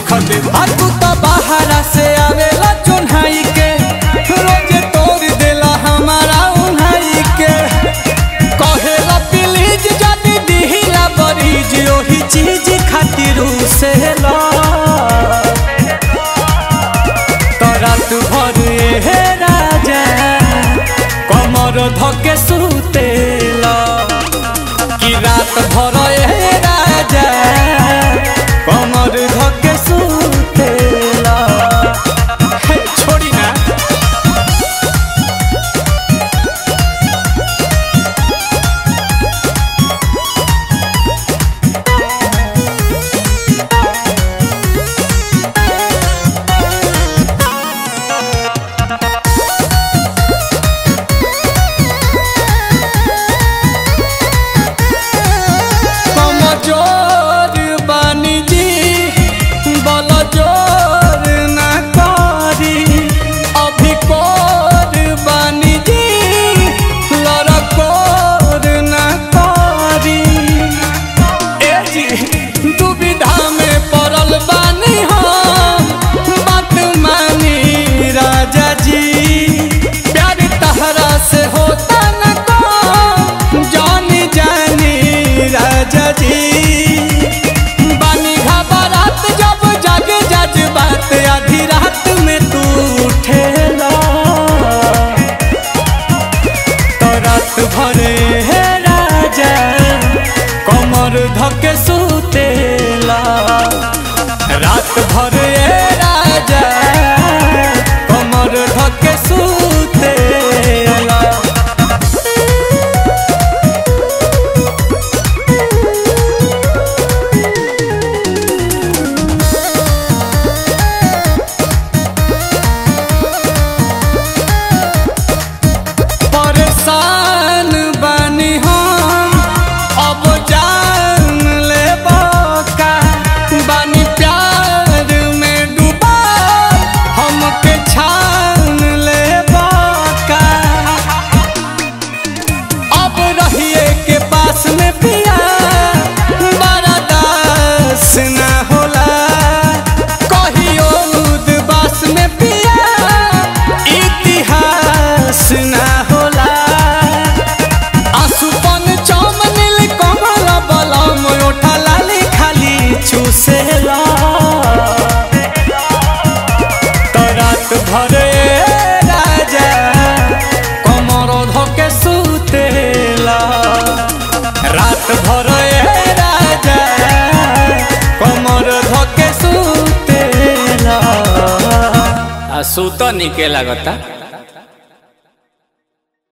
देखते आ तू तो बाहरा से आवेला चुन्हाई के रोज तोड़ देला हमारा उन्हाई के कहेला प्लीज जदी दिहिला बरीज ओही चीज खातिर से ला तो रात भर हे राजा कमर धके सुतेला कि रात भर ए राजा कमर धके सुतेला हे, छोड़ी ना कमजोर बानी जी बल जोर ना करी अभी कोर बानी जी लड़कोर ना करी ए जी दुविधा में पड़ल बानी हम बात मानी राजा जी प्यार तहरा से होता न को जानी जानी राजा जी बानी घबरात जब जग जज बात आधी रात में तू उठेला तो रात भरे हे राजा कमर धके सुतेला रात भरे हे राजा कमर धके सुतेला परेशान बानी हम अब जान ले का बानी प्यार में डूबा हमके छान ले का अब रहिए के पास में पिया बड़ा दास ना होला कहियो उदबास में पिया इतिहास ना होला आसुपन चम नील कमल बलम ओठा लाली खाली चूसेला तो रात भरे राजा कमर धके सुतेला रात भरे राजा कमर धके सुतेला आ सुत निके लागता